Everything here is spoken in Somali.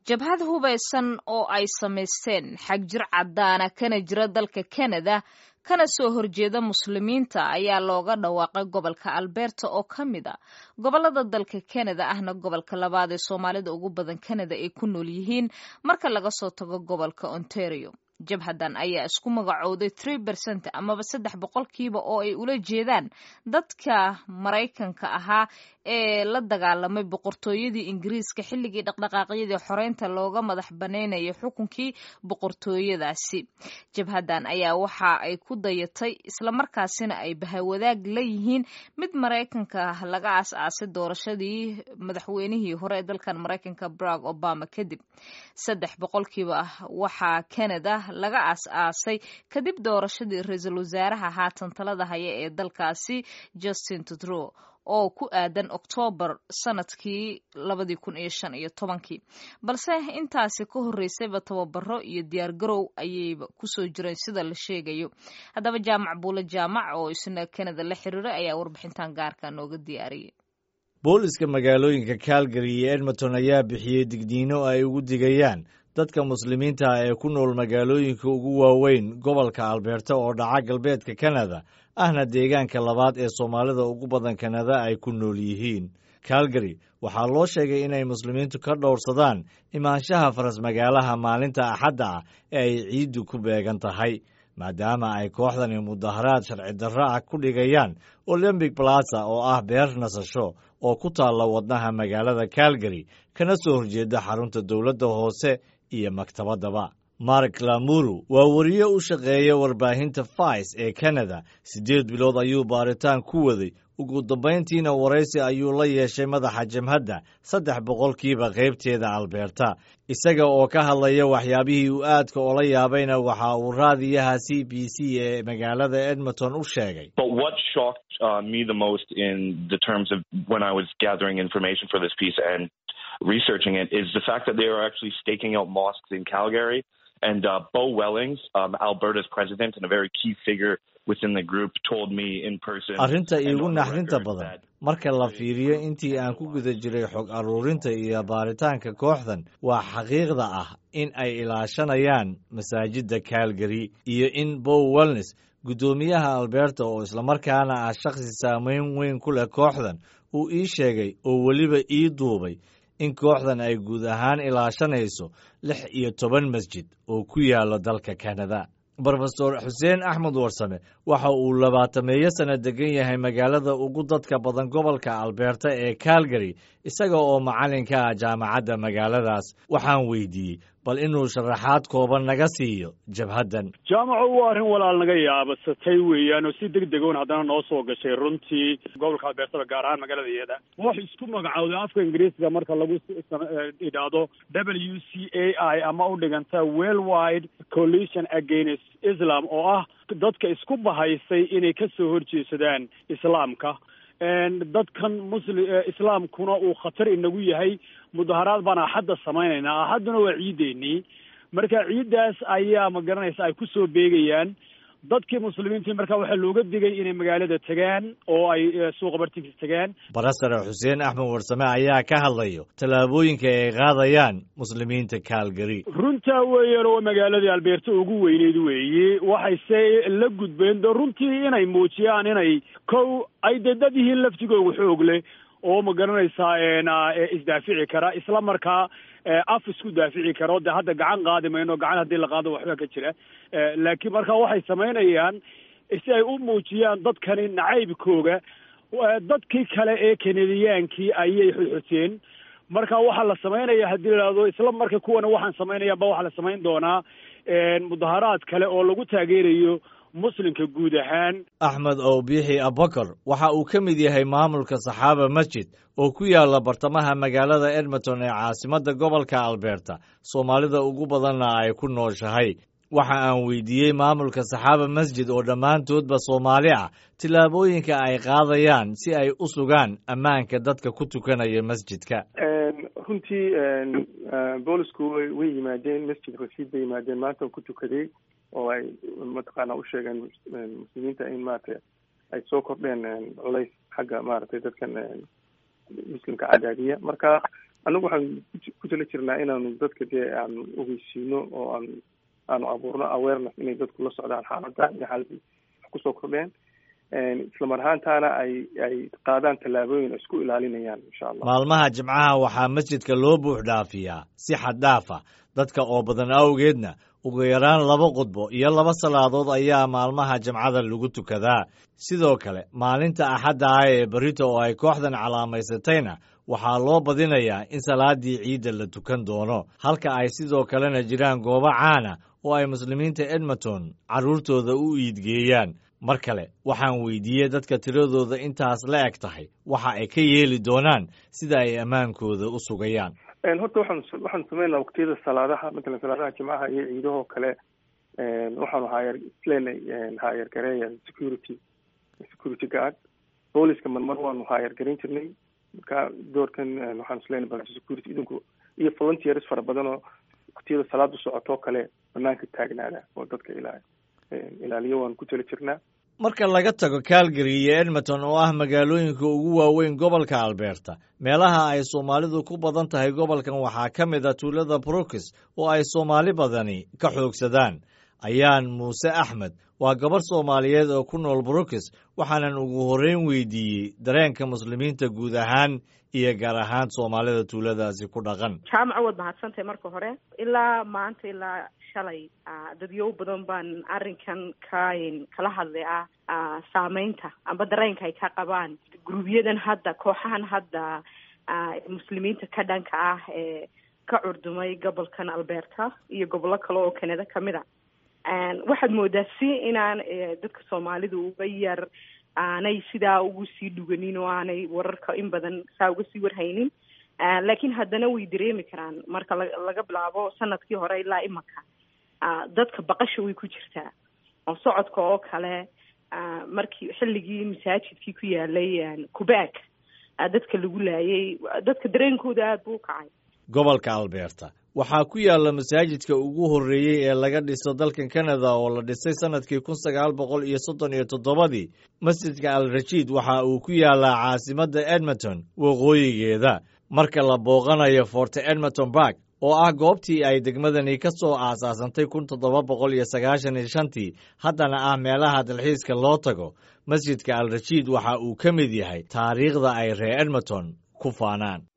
jabhad hubaysan oo ay samaysteen xagjir caddaana kana jira dalka kanada kana soo horjeeda muslimiinta ayaa looga dhawaaqay gobolka alberta oo ka mid a gobolada dalka kanada ahna gobolka labaad ee soomaalida ugu badan kanada ay ku nool yihiin marka laga soo tago gobolka ontario jabhadan ayaa isku magacooday tree bercent amaba saddex boqolkiiba oo ay ula jeedaan dadka maraykanka ahaa ee la dagaalamay boqortooyadii ingiriiska xilligii dhaqdhaqaaqyadii xoreynta looga madax banaynayay xukunkii boqortooyadaasi jabhadan ayaa waxa ay ku dayatay islamarkaasina ay bahawadaag la yihiin mid maraykanka laga aas-aasay doorashadii madaxweynihii hore ee dalkan maraykanka barack obama kadib saddex boqolkiiba waxaa canada laga aas-aasay kadib doorashadii ra-iisul wasaaraha haatan talada haya ee dalkaasi justin tudrow oo ku aadan oktoobar sanadkii labadii kun iyo shan iyo tobankii balse intaasi ka horreysayba tababaro iyo diyaargarow ayayba kusoo jireen sida la sheegayo haddaba jaamac buule jaamac oo isna kanada la xiriiray ayaa warbixintan gaarka nooga diyaariyay booliska magaalooyinka calgary iyo edmonton ayaa bixiyey digniino ay ugu digayaan dadka muslimiinta ah ee ku nool magaalooyinka ugu waaweyn gobolka alberta oo dhaca galbeedka kanada ahna deegaanka labaad ee soomaalida ugu badan kanada ay ku nool yihiin calgary waxaa loo sheegay inay muslimiintu ka dhowrsadaan imaanshaha faras magaalaha maalinta axadda ah ee ay ciiddu ku beegan tahay maadaama ay kooxdani mudaharaad sharci darro ah ku dhigayaan olymbic plaza oo ah beer nasasho oo ku taalla wadnaha magaalada calgary kana soo horjeeda xarunta dowladda hoose iyo maktabaddaba mark lamuru waa wariye u shaqeeya warbaahinta fais ee kanada siddeed bilood ayuu baaritaan ku waday ugu dambayntiina waraysi ayuu la yeeshay madaxa jamhadda saddex boqolkiiba qaybteeda alberta isaga oo ka hadlaya waxyaabihii uu aadka ola yaabayna waxa uu raadiyaha c b c ee magaalada edmonton u sheegay researching it is the fact that they are actually staking out mosques in Calgary. And uh, Bo Wellings, um, Alberta's president and a very key figure within the group, told me in person. arrinta iigu naxdinta badan marka la fiiriyo intii aan ku guda jiray xog aruurinta iyo baaritaanka kooxdan waa xaqiiqda ah in ay ilaashanayaan masaajidda calgary iyo in bow wellnes guddoomiyaha alberta oo islamarkaana ah shakhsi saameyn weyn ku leh kooxdan uu ii sheegay oo weliba ii duubay in kooxdan ay guud ahaan ilaashanayso lix iyo toban masjid oo ku yaalla dalka kanada brofesor xuseen axmed warsame waxa uu labaatameeyo sanno degan yahay magaalada ugu dadka badan gobolka alberta ee calgary isaga oo macallinka ah jaamacadda magaaladaas waxaan weydiiyey bal inuu sharaxaad kooban naga siiyo jabhaddan jaamacu waa arrin walaal naga yaabasatay weeyaan oo si deg degoon haddana noo soo gashay runtii gobolka albeertada gaar ahaan magaalada iyada wax isku magacowday afka ingiriisiga marka lagu idhaahdo w c a i ama u dhiganta worldwide coalition against islam oo ah dadka isku bahaysay inay ka soo horjeesadaan islaamka dadkan musli islaamkuna uu khatar inagu yahay mudaharaad baan axadda samaynaynaa axadduna waa ciideennii marka ciiddaas ayaa ma garanaysa ay kusoo beegayaan dadkii muslimiintii marka waxaa looga digay inay magaalada tegaan oo ay suuqa bartinkiis tegaan barasare xuseen axmed warsame ayaa ka hadlayo tallaabooyinka ay qaadayaan muslimiinta calgary runtaa weeyaan oo magaaladii albeerta ugu weyneyd weeye waxayse la gudbeen de runtii inay muujiyaan inay kow ay dee dad yihiin laftigooga xoog leh oo ma garanaysaa isdaafici kara isla markaa af isku daafici karo dee hadda gacan qaadi mayno gacan haddii la qaado waxba ka jira laakiin marka waxay samaynayaan si ay u muujiyaan dadkani nacaybkooga dadkii kale ee kanadiyaankii ayay xodxoteen marka waxaa la samaynaya haddii la ihahdo isla marka kuwana waxaan samaynayaanba waxaa la samayn doonaa mudaharaad kale oo lagu taageerayo muslimka guud ahaan axmed owbiixi abakar waxa uu ka mid yahay maamulka saxaaba masjid oo ku yaalla bartamaha magaalada edmonton ee caasimadda gobolka alberta soomaalida ugu badanna ay ku nooshahay waxa aan weydiiyey maamulka saxaaba masjid oo dhammaantoodba soomaali ah tillaabooyinka ay qaadayaan si ay u sugaan ammaanka dadka ku tukanaya masjidka runtii boolisku way yimaadeen masjid rashiid bay yimaadeen maanta ku tukaday oo ay mataqaana u sheegeen muslimiinta in maaragtay ay soo kordheen culays xagga maaragtay dadkan muslimka cadaadiya marka annagu waxaan ku tala jirnaa inaanu dadka dee aanu ogeysiino oo aanu aanu abuurno awareness inay dadku la socdaan xaaladda iyo xaaladii wax kusoo kordheen islamar ahaantaana ay ay qaadaan tallaabooyin ay isku ilaalinayaan insha allah maalmaha jimcaha waxaa masjidka loo buux dhaafiyaa si xad dhaaf ah dadka oo badan awgeedna ugu yaraan laba qudbo iyo laba salaadood ayaa maalmaha jimcada lagu tukadaa sidoo kale maalinta axadda ah ee berito oo ay kooxdan calaamaysatayna waxaa loo badinayaa in salaadii ciidda la tukan doono halka ay sidoo kalena jiraan goobo caana oo ay muslimiinta edmonton carruurtooda u iidgeeyaan mar kale waxaan weydiiyey dadka tiradooda intaas la eg tahay waxa ay ka yeeli doonaan sida ay ammaankooda u sugayaan horta waxaan waxaan sameynaa waqtiyada salaadaha matalan salaadaha jimcaha iyo ciidahoo kale waxaanu haayar isleenay haayar gareeya security security guard booliska marmar waanu haayar garan jirnay marka doorkan waxaan isleenay bal security idinku iyo volunteers fara badan oo waqtiyada salaadu socotoo kale banaanka taagnaada oo dadka ilaa ilaaliyo waanu ku tali jirnaa marka laga tago calgary iyo edmonton oo ah magaalooyinka ugu waaweyn gobolka alberta meelaha ay soomaalidu ku badan tahay gobolkan waxaa ka mid a tuulada brooks oo ay soomaali badani ka xoogsadaan ayaan muuse axmed waa gabarh soomaaliyeed oo ku nool brooks waxaanan ugu horreyn weydiiyey dareenka muslimiinta guud ahaan iyo gaar ahaan soomaalida tuuladaasi ku dhaqan jaamaca waad mahadsantahay marka hore ilaa maanta ilaa shalay dadyow badan baan arrinkan ka kala hadlay ah saameynta amba dareenka ay ka qabaan grubyadan hadda kooxahan hadda muslimiinta ka dhanka ah ee ka curdumay gobolkan alberta iyo gobollo kale oo canada kamid a waxaad moodaa si inaan dadka soomaalidu uga yar aanay sidaa ugu sii dhuganin oo aanay wararka in badan saa uga sii warhaynin laakiin haddana way dareemi karaan marka laga bilaabo sanadkii hore ilaa imanka dadka baqasha way ku jirtaa oo socodka oo kale markii xilligii masaajidkii ku yaalay kubaag dadka lagu laayay dadka dareenkooda aada buu u kacay gobolka alberta waxaa ku yaalla masaajidka ugu horreeyey ee laga dhiso dalkan canada oo la dhisay sannadkii kun sagaal boqol iyo soddon iyo toddobadii masjidka al rashiid waxa uu ku yaallaa caasimadda edmonton waqooyigeeda marka la booqanayo forte edmonton bark oo ah goobtii ay degmadani ka soo aasaasantay kun toddoba boqol iyo sagaashan iyo shantii haddana ah meelaha dalxiiska loo tago masjidka al rashiid waxa uu ka mid yahay taariikhda ay reer edmonton ku faanaan